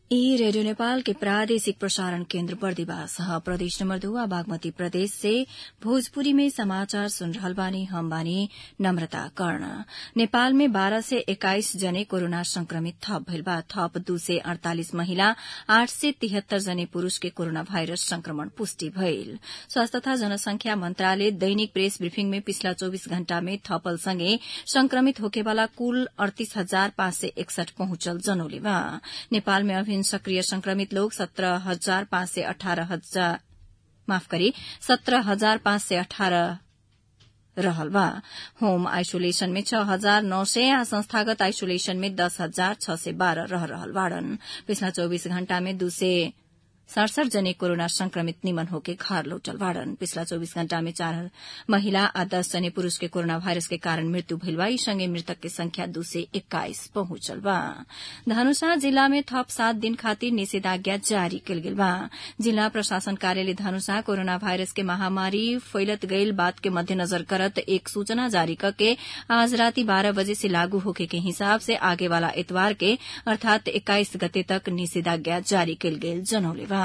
ई रेडियो नेपाल के प्रादेशिक प्रसारण केन्द्र बर्दिवास ह प्रदेश नम्बर दुआ बागमती प्रदेश से भोजपुरी में समाचार सुन रहल बानी हम बानी नम्रता कर्ण नेपाल में बारह से एक्काइस जने कोरोना संक्रमित थप भइल बा थप दू से अड़तालिस महिला आठ से तिहत्तर जने पुरूष के कोरोना भाइरस संक्रमण पुष्टि भइल स्वास्थ्य तथा जनसंख्या मन्त्रालय दैनिक प्रेस ब्रिफिङ में पिछला चौविस घण्टा में थपल सँगै संक्रमित होकेवाला कुल अड़तीस हजार पाँच सय एकसठ पहुंचल जनौले बा नेपाल में अभिन सक्रिय संक्रमित लोग सत्रह हजार पाँच सय अठारह हजार माफ गरी सत्रह हजार पाँच सय अठारह रहल बा होम आइसोलेशन में छह हजार नौ सय आ संस्थागत आइसोलेशन में दस हजार छ सय बाह्र रह रहल बाड़न पिछला चौबीस घण्टा में दू सय सड़सठ जने कोरोना संक्रमित निमन होके घर लौटल बाड़न पिछला चौबीस घण्टा में चार महिला आ दस जने पुरूष के कोरोना वायरस के कारण मृत्यु भइल बा सँगै मृतक के संख्या दू सय एक्काइस पहुंचल बा धनुषा जिल्ला में थप सात दिन खातिर निषेधाज्ञा जारी कयल गेल बा जिल्ला प्रशासन कार्यालय धनुषा कोरोना वायरस के महामारी फैलत गईल बात के मध्यनजर करत एक सूचना जारी करके आज राति बारह बजे से लागू होके के हिसाब से आगे वाला इतवार के अर्थात एक्काइस गते तक निषेधाज्ञा जारी कयल गेल जनौले बा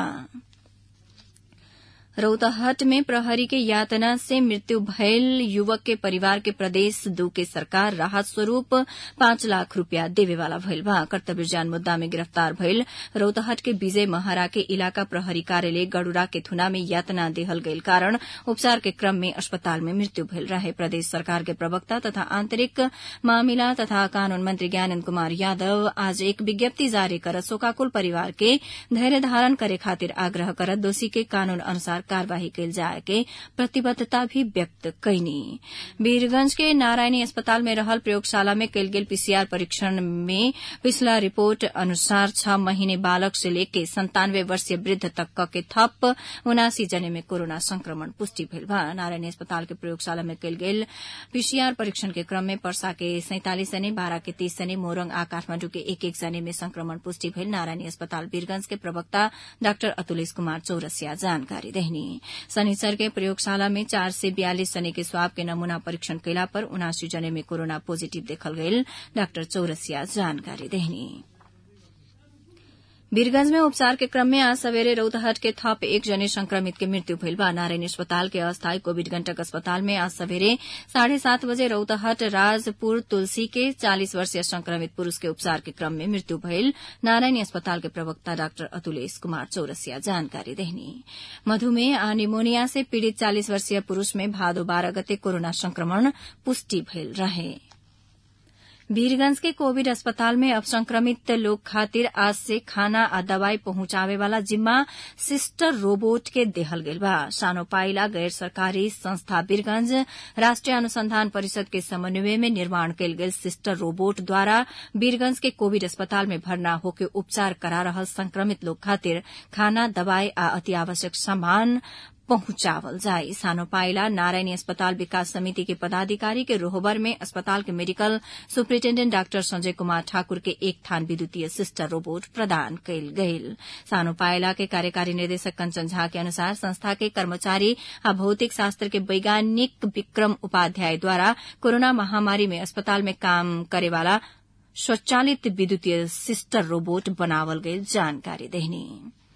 रौतहट में प्रहरी के यातना से मृत्यु भयल युवक के परिवार के प्रदेश दू के सरकार राहत स्वरूप पाँच लाख रूपियाँ देवेवाला भइल बा कर्तव्य ज्ञान मुद्दा में गिरफ्तार भइल रौतहट के विजय महारा के इलाका प्रहरी कार्यालय गडुरा के थुना में यातना देहल गईल कारण उपचार के क्रम में अस्पताल में मृत्यु भइल रहे प्रदेश सरकार के प्रवक्ता तथा आंतरिक मामिला तथा कानून मंत्री ज्ञानंद कुमार यादव आज एक विज्ञप्ति जारी कर शोकाकुल परिवार के धैर्य धारण करे खातिर आग्रह करत दोषी के कानून अनुसार कार्यवाही कयल जाय के प्रतिबद्धता भी व्यक्त कैनी वीरगंज के नारायणी अस्पताल में रहल प्रयोगशाला में कयल गेल पीसीआर परीक्षण में पिछला रिपोर्ट अनुसार छह महीने बालक से लेके संतानवे वर्षीय वृद्ध तक के थप उनासी जने में कोरोना संक्रमण पुष्टि भेल बा नारायणी अस्पताल के प्रयोगशाला में कयल गेल पीसीआर परीक्षण के क्रम में पर्सा के सैंतालिस जने बारह के तीस जने मोरंग आ काठमांडू के एक एक जने में संक्रमण पुष्टि भेल नारायणी अस्पताल वीरगंज के प्रवक्ता डाक्टर अतुलेश कुमार चौरसिया जानकारी देहनी शनिचर के प्रयोगशाला में चार से बयालीस जने के स्वाब के नमूना परीक्षण कैला पर उनासी जने में कोरोना पॉजिटिव देखल गयल डाक्टर चौरसिया जानकारी देहनी वीरगंज में उपचार के क्रम में आज सवेरे रौतहट के थप एक जने संक्रमित के मृत्यु भइल बा नारायण अस्पताल के अस्थायी कोविड गंटक अस्पताल में आज सवेरे साढ़े सात बजे रौतहट राजपुर तुलसी के चालीस वर्षीय संक्रमित पुरूष के उपचार के क्रम में मृत्यु भइल नारायणी अस्पताल के प्रवक्ता डाक्टर अतुलेश कुमार चौरसिया जानकारी देहनी मधुमेह आ निमोनिया से पीड़ित चालीस वर्षीय पुरूष में भादो बारह गते कोरोना संक्रमण पुष्टि भइल रहे वीरगंज के कोविड अस्पताल में अब संक्रमित लोग खातिर आज से खाना आ दवाई पहुंचावे वाला जिम्मा सिस्टर रोबोट के देहल गेल बा सानो पाइला गैर सरकारी संस्था वीरगंज राष्ट्रीय अनुसंधान परिषद के समन्वय में निर्माण कयल गेल सिस्टर रोबोट द्वारा वीरगंज के कोविड अस्पताल में भर्ना होके उपचार करा रहल संक्रमित लोग खातिर खाना दवाई आ अति आवश्यक सामान पहुंचावल जाए सानो पाइला नारायणी अस्पताल विकास समिति के पदाधिकारी के रोहबर में अस्पताल के medical superintendent doctor Sanjay Kumar Thakur के एक थान विद्युतीय सिस्टर रोबोट प्रदान कयल गयल सानो पाइला के कार्यकारी निदेशक कंचन झा के अनुसार संस्था के कर्मचारी आ भौतिक शास्त्र के वैज्ञानिक विक्रम उपाध्याय द्वारा कोरोना महामारी में अस्पताल में काम करेवाला स्वचालित विद्युतीय सिस्टर रोबोट बनावल गयल जानकारी देहनी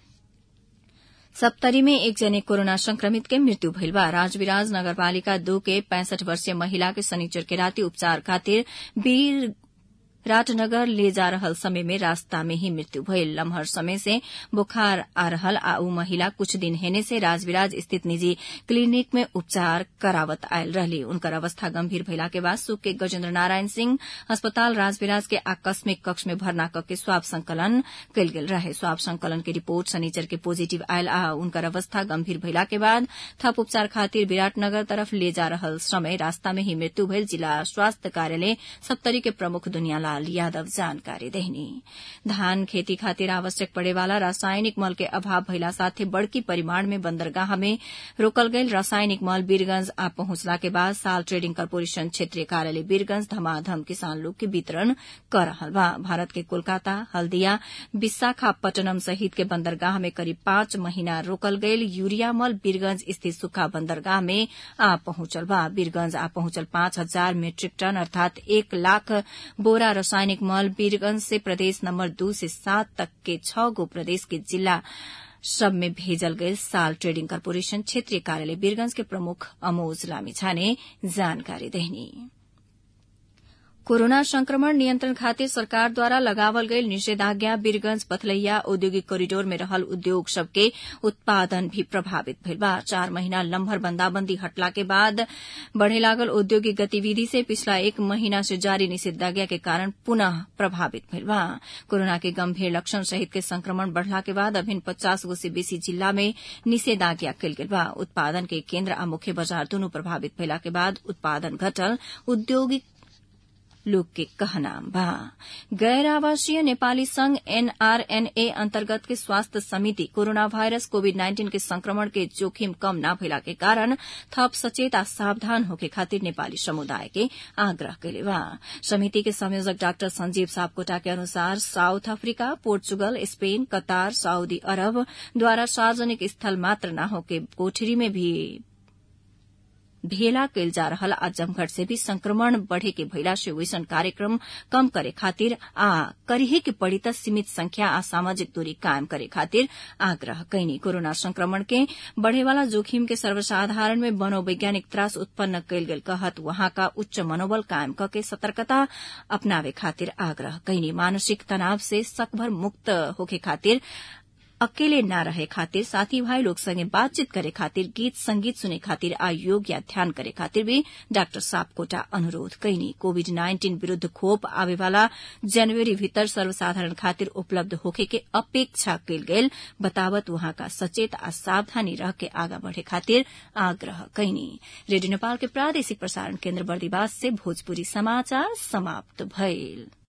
सप्तरी में एक जने कोरोना संक्रमित के मृत्यु भइल बा राजविराज नगरपालिका दो के पैंसठ वर्षीय महिला के शनिचर के राति उपचार खातिर वीर राटनगर ले जा रहल समय में रास्ता में ही मृत्यु भइल लम्हर समय से बुखार आ रहल आ उ महिला कुछ दिन हेने से राजविराज स्थित निजी क्लिनिक में उपचार करावत आयल रहली उनकर अवस्था गंभीर भइला के बाद सुख के गजेन्द्र नारायण सिंह अस्पताल राजविराज के आकस्मिक कक्ष में भर्ना करके स्वाब संकलन कयल गेल रहे स्वाब संकलन के रिपोर्ट शनिचर के पॉजिटिव आयल आ उनकर अवस्था गंभीर भइला के बाद थप उपचार खातिर विराटनगर तरफ ले जा रहल समय रास्ता में ही मृत्यु भइल जिला स्वास्थ्य कार्यालय सप्तरी के प्रमुख दुनियालाल यादव जानकारी देहनी धान खेती खातिर आवश्यक पड़े वाला रासायनिक मल के अभाव भइला साथे बड़की परिमाण में बंदरगाह में रोकल गयल रासायनिक मल बीरगंज आ पहुंचला के बाद साल ट्रेडिंग कॉरपोरेशन क्षेत्रीय कार्यालय बीरगंज धमाधम किसान लोग के वितरण कर रहल बा भारत के कोलकाता हल्दिया विशाखापट्टनम सहित के बंदरगाह में करीब पांच महीना रोकल गयल यूरिया मल बीरगंज स्थित सुखा बंदरगाह में आ पहुंचल बा बीरगंज आ पहुंचल पांच हजार मीट्रिक टन अर्थात एक लाख बोरा रासायनिक मल वीरगंज से प्रदेश नंबर दू से सात तक के छह गो प्रदेश के जिला सब में भेजल गए साल ट्रेडिंग कॉर्पोरेशन क्षेत्रीय कार्यालय वीरगंज के प्रमुख अमोज लामिछा ने जानकारी देहनी कोरोना संक्रमण नियन्त्रण खातिर सरकार द्वारा लगावल गयल निषेधाज्ञा वीरगंज पथलैया औद्योगिक कोरिडोर में रहल उद्योग सबके उत्पादन भी प्रभावित भइल बा चार महीना लम्भर बंदाबंदी हटला के बाद बढ़े लागल औद्योगिक गतिविधि से पिछला एक महीना से जारी निषेधाज्ञा के कारण पुनः प्रभावित भइल बा कोरोना के गंभीर लक्षण सहित के संक्रमण बढ़ला के बाद अभिन पचास गो से बेसी जिला में निषेधाज्ञा कयल गेल बा उत्पादन के केन्द्र आ मुख्य बाजार दूनु प्रभावित भइला के बाद उत्पादन घटल औद्योगिक लोग के कहना बा गैर आवासीय नेपाली संघ एनआरएनए अंतर्गत के स्वास्थ्य समिति कोरोना वायरस कोविड नाइन्टीन के संक्रमण के जोखिम कम न भइला के कारण थप सचेत आ सावधान होके खातिर नेपाली समुदाय के आग्रह कैले बा समिति के संयोजक डाक्टर संजीव सापकोटा के अनुसार South Africa Portugal Spain Qatar Saudi Arab द्वारा सार्वजनिक स्थल मात्र न होके कोठरी में भी भेला कैल जा रहल आ जमघट से भी संक्रमण बढ़े के भइला से वैसन कार्यक्रम कम करे खातिर आ करिहे के पड़ी त सीमित संख्या आ सामाजिक दूरी कायम करे खातिर आग्रह कैनी कोरोना संक्रमण के बढ़ेवाला जोखिम के सर्वसाधारण में मनोवैज्ञानिक त्रास उत्पन्न कैल गेल कहत वहां का उच्च मनोबल कायम कके सतर्कता अपनावे खातिर आग्रह कैनी मानसिक तनाव से सकभर मुक्त होके खातिर अकेले न रहे खातिर साथी भाई लोग संगे बातचीत करे खातिर गीत संगीत सुने खातिर आ योग या ध्यान करे खातिर भी डाक्टर सापकोटा अनुरोध कैनी कोविड नाइन्टीन विरूद्ध खोप आवेवाला जनवरी भीतर सर्वसाधारण खातिर उपलब्ध होखे के अपेक्षा कैल गेल बतावत वहां का सचेत आ सावधानी रह के आगा बढ़े खातिर आग्रह कैनी रेडियो नेपाल के प्रादेशिक प्रसारण केन्द्र बर्दिवास से भोजपुरी समाचार समाप्त भइल